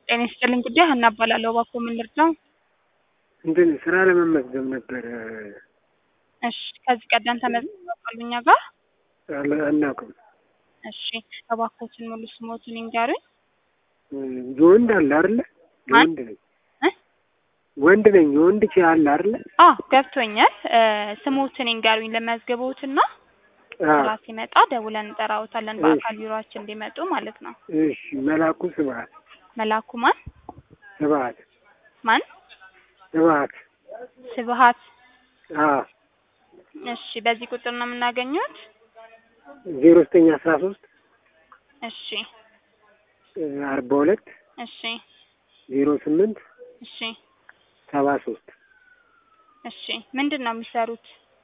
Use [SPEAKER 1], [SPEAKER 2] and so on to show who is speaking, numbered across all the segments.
[SPEAKER 1] ጤና ይስጥልኝ ጉዳይ ሀና እባላለሁ። እባክዎ ምን ልርዳው?
[SPEAKER 2] እንትን ስራ ለመመዝገብ ነበር።
[SPEAKER 1] እሺ ከዚህ ቀደም ተመዝግበው ያውቃሉ እኛ ጋር?
[SPEAKER 2] አለ- አናውቅም።
[SPEAKER 1] እሺ እባክዎትን ሙሉ ስሞትን ይንገሩኝ።
[SPEAKER 2] የወንድ አለ አይደለ?
[SPEAKER 1] ማን?
[SPEAKER 2] የወንድ ነኝ
[SPEAKER 1] እ?
[SPEAKER 2] ወንድ ነኝ። የወንድ ቺ አለ አይደለ?
[SPEAKER 1] አዎ ገብቶኛል። እ ስሞትን ይንገሩኝ ልመዝግቦትና
[SPEAKER 2] አዎ።
[SPEAKER 1] ስራ ሲመጣ ደውለን እንጠራዎታለን
[SPEAKER 2] እሺ።
[SPEAKER 1] በአካል ቢሮአችን እንዲመጡ ማለት ነው።
[SPEAKER 2] እሺ መላኩ ስብሐት
[SPEAKER 1] መላኩ ማን
[SPEAKER 2] ስብሐት
[SPEAKER 1] ማን?
[SPEAKER 2] ስብሐት።
[SPEAKER 1] ስብሐት።
[SPEAKER 2] አዎ
[SPEAKER 1] እሺ በዚህ ቁጥር ነው የምናገኘት?
[SPEAKER 2] ዜሮ ዘጠኝ አስራ ሶስት
[SPEAKER 1] እሺ
[SPEAKER 2] አርባ ሁለት
[SPEAKER 1] እሺ
[SPEAKER 2] ዜሮ ስምንት
[SPEAKER 1] እሺ
[SPEAKER 2] ሰባ ሶስት
[SPEAKER 1] እሺ ምንድን ነው የሚሰሩት?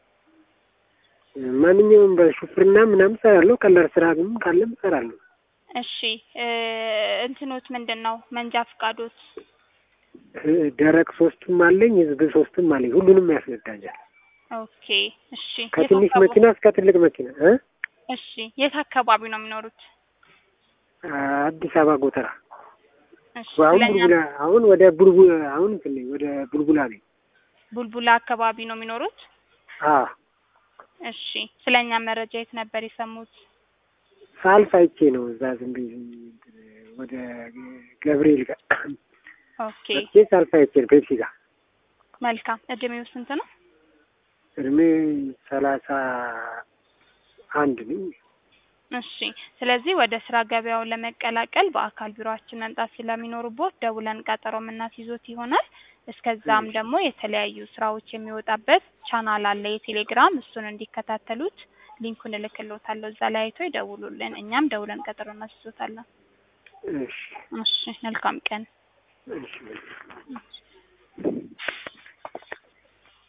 [SPEAKER 2] ማንኛውም በሹፍርና ምናምን እሰራለሁ። ቀላል ስራ ግን ካለም እሰራለሁ።
[SPEAKER 1] እሺ እ እንትኖት ምንድን ነው መንጃ ፍቃዶት?
[SPEAKER 2] እ ደረቅ ሶስቱም አለኝ፣ ህዝብ ሶስቱም አለኝ። ሁሉንም ያስነዳኛል።
[SPEAKER 1] ኦኬ እሺ
[SPEAKER 2] ከትንሽ
[SPEAKER 1] የት አካባቢ-
[SPEAKER 2] መኪና እስከ ትልቅ መኪና እ
[SPEAKER 1] እሺ የት አካባቢ ነው የሚኖሩት?
[SPEAKER 2] አዲስ አበባ ጎተራ።
[SPEAKER 1] እሺ
[SPEAKER 2] አሁን
[SPEAKER 1] ስለኛ
[SPEAKER 2] ቡልቡላ አሁን ወደ ቡልቡ አሁን እንትን ነኝ ወደ ቡልቡላ ነኝ።
[SPEAKER 1] ቡልቡላ አካባቢ ነው የሚኖሩት?
[SPEAKER 2] አዎ
[SPEAKER 1] እሺ ስለኛ መረጃ የት ነበር የሰሙት?
[SPEAKER 2] ሳልፍ አይቼ ነው እዛ ዝም ብዬ እንትን ወደ ገብርኤል ጋር
[SPEAKER 1] ኦኬ
[SPEAKER 2] መጥቼ ሳልፍ አይቼ ነው ፔፕሲ ጋር
[SPEAKER 1] መልካም። እድሜው ስንት ነው?
[SPEAKER 2] እድሜ ሰላሳ አንድ ነኝ።
[SPEAKER 1] እሺ ስለዚህ ወደ ስራ ገበያው ለመቀላቀል በአካል ቢሮአችን መምጣት ስለሚኖርቦት ደውለን ቀጠሮ የምናስይዞት ይሆናል። እስከዛም
[SPEAKER 2] እሺ።
[SPEAKER 1] ደግሞ የተለያዩ ስራዎች የሚወጣበት ቻናል አለ የቴሌግራም እሱን እንዲከታተሉት ሊንኩን እልክልዎታለሁ። እዛ ላይ አይተው ይደውሉልን። እኛም ደውለን ቀጠሮ እናስይዞታለን።
[SPEAKER 2] እሺ
[SPEAKER 1] እሺ መልካም ቀን።
[SPEAKER 2] እሺ